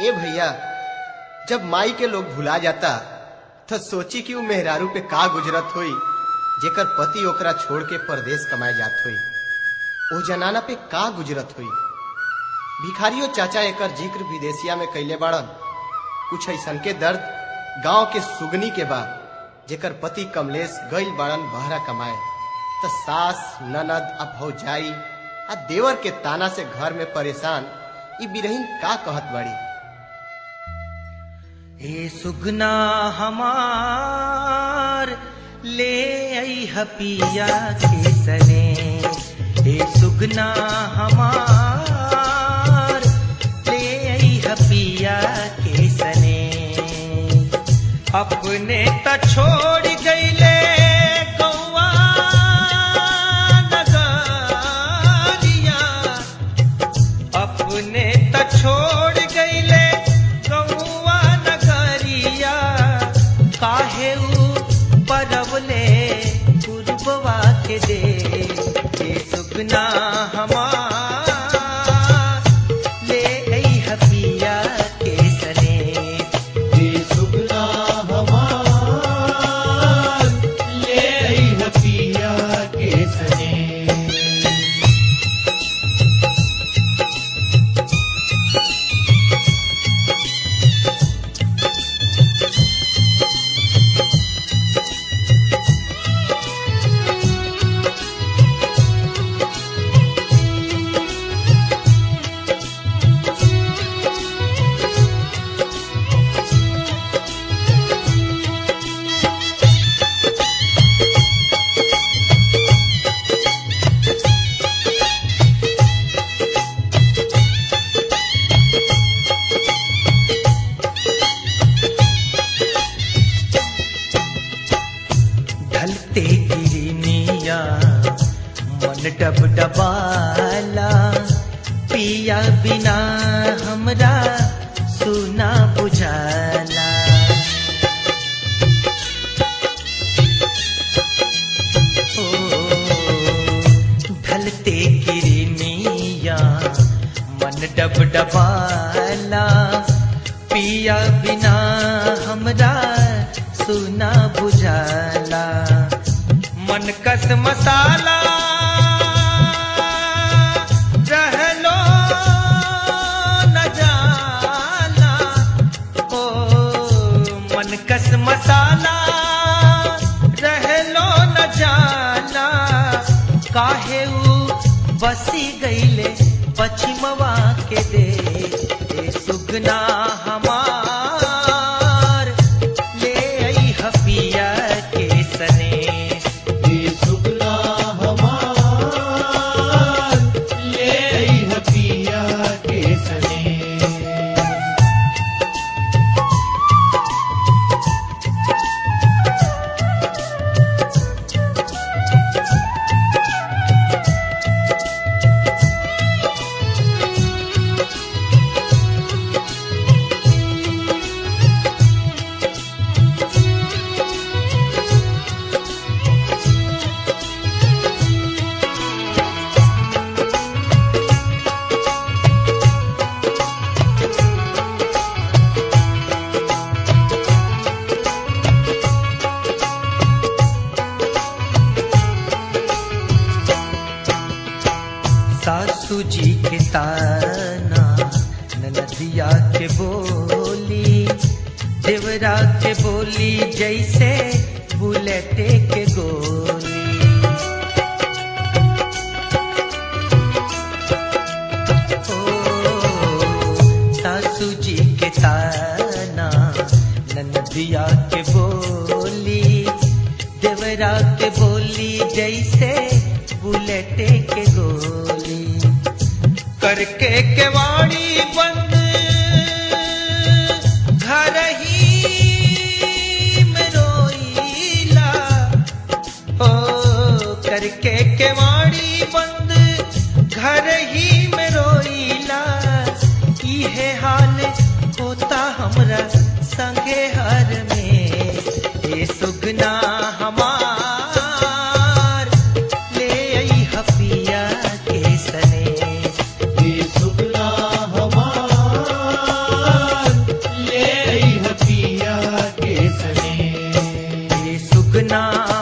ए भैया जब माई के लोग भुला जाता तो सोची कि वो मेहरारू पे का गुजरत हुई जेकर पति ओकरा छोड़ के परदेश कमाए जात हुई ओ जनाना पे का गुजरत हुई भिखारियों चाचा एकर जिक्र विदेशिया में कैले बाड़न कुछ ऐसन के दर्द गांव के सुगनी के बा जेकर पति कमलेश गइल बाड़न बहरा कमाए त सास ननद आ भौजाई आ देवर के ताना से घर में परेशान ई बिरहीन का कहत बाड़ी हे सुगना हमार ले आई हपिया के सने हे सुगना हमार ले आई हपिया के सने अपने त छोड़ गईले गौआ नगरिया अपने त छोड़ गईले गौआ नगरिया काहे ऊ परवले पूर्ववा के दे ये सुगना हमार ले आई हपिया के सने सुगना हमार ले आई हपिया के सने ढलते गिरनिया मन डब डबाला पिया बिना हमरा सुना बुझाला ओ ढलते गिरनिया मन डब डबाला पिया बिना हमरा सुना बुझाला मन कस मसाला रहलो न जाला ओ मन कस मसाला रहलो न जाला काहे ऊ बसी गईले पश्चिमवा के दे ए सुगना हमार ले आई हपिया के सने सुगना हमार ले आई हपिया के सने सासू जी के ताना ननदिया के बोली देवरा के बोली जैसे बुलेटे के गोली ओ सासू जी के ताना ननदिया के बोली देवरा के बोली जैसे बुलेटे के गोली करके केवाड़ी बंद घर ही में रोईला ओ करके केवाड़ी बंद घर ही में रोईला इहे हाल होता हमरा संगे हर में ए सुगना हमार ले आई हपिया के सने सुगना हमार सुगना